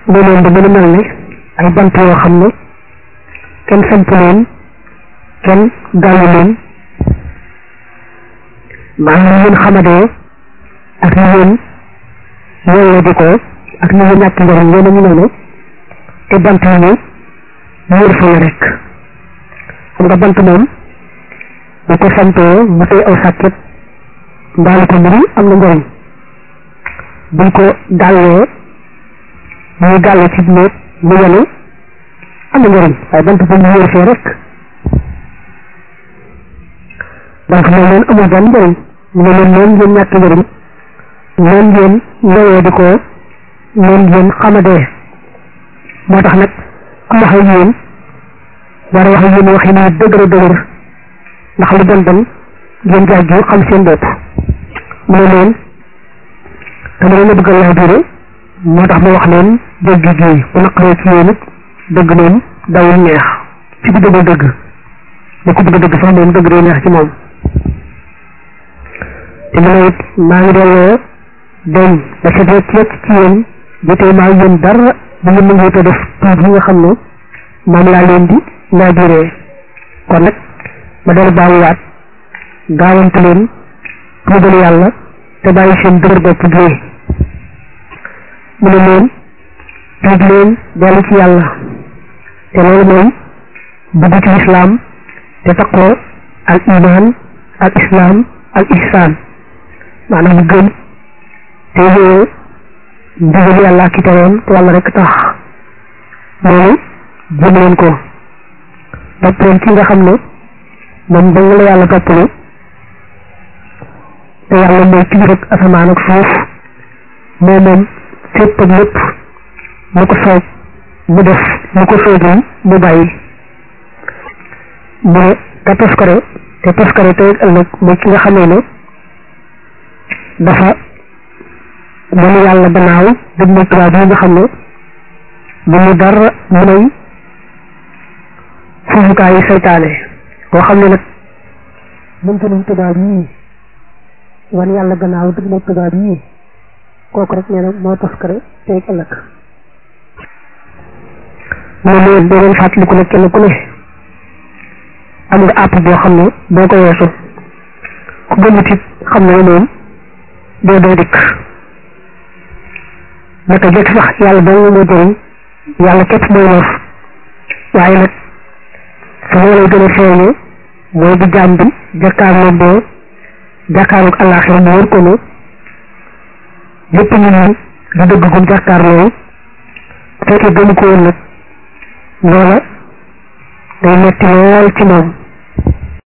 leneen da gën a mel ne ay bant yoo xam ne kenn samp leen kenn gàllu leen maanaam ni ngeen xamadee ak ni ngeen yooyee di ko ak ni ngeen ñàkk njëriñ yéen a ñu noonu te bant yi ñu wóor fa la rek xam nga bant moom bu ko sampee mu tey aw sàkket mbaali ko mbiri am na njëriñ buñ ko gàllee muy gàlle ci néeg mu yenu am na njëriñ waaye bant bu mu wóor fee rek bant moom leen amul benn njëriñ mu ne leen noonu ngeen ñàkk njëriñ noonu ngeen ndowee di ko noonu ngeen xamadee moo tax nag ku wax ak yéen war a wax ak yéen wax yi muy dëgër dëgër ndax lu bon bon ngeen jàggi xam seen bopp mu ne leen dama leen a bëgg laa biire moo tax ma wax leen dëgg gi bu naqaree ci yéen it dëgg moom dawul neex ci ku bëgg dëgg ba ku bëgg dëgg sax moom dëgg day neex ci moom te mu ne it maa ngi delloo dañ ba set wecc wecc ci yéen jotee maa yéen dara bu ngeen nanguwut a def tuub yi nga xam ne moom laa leen di laa biiree kon nag ma dellu baaluwaat gaawante leen tuubal yàlla te bàyyi seen dëgër bopp gi mu ne leen tuub leen dellu ci yàlla te loolu mooy dugg ci lislaam te taqoo al iman al islam al ihsan maanaam gëm te yooyu ndigal yàlla ak i tereem te yàlla rek tax loolu jëm leen ko topp leen ci nga xam ne moom dong la yàlla toppalu te yàlla mooy kilifa ak asamaan ak suuf moo moom fépp ak lépp mu ko soob mu def mu ko soobul mu bàyyi mu ne te toskare te toskare tey ëllëg mooy ki nga xamee ne dafa mënu yàlla gannaaw dëgg mooy tubaab yi nga xam ne bu mu dara mu nay fufukaayu seytaane koo xam ne nag mënta nañ tubaab yii wan yàlla gannaaw dëgg mooy tubaab yii kooku rek nee na moo toskare tey ëllëg mu ne leen doo leen fàttaliku ne kenn ku ne am nga àpp boo xam ne boo ko weesu ku gëmut it xam ne moom doo doo dikk naka jëkk sax yàlla dong moo jëriñ yàlla képp mooy lor waaye nag su ma lay gën a feeñe mooy bu jaam bi jàkkaarloo boo jàkkaarloog àllaaxira mu wër ko ne lépp nit ñi di dëgg gum jàkkaarloo fekkee gëmu ko woon nag loola day metti lool ci moom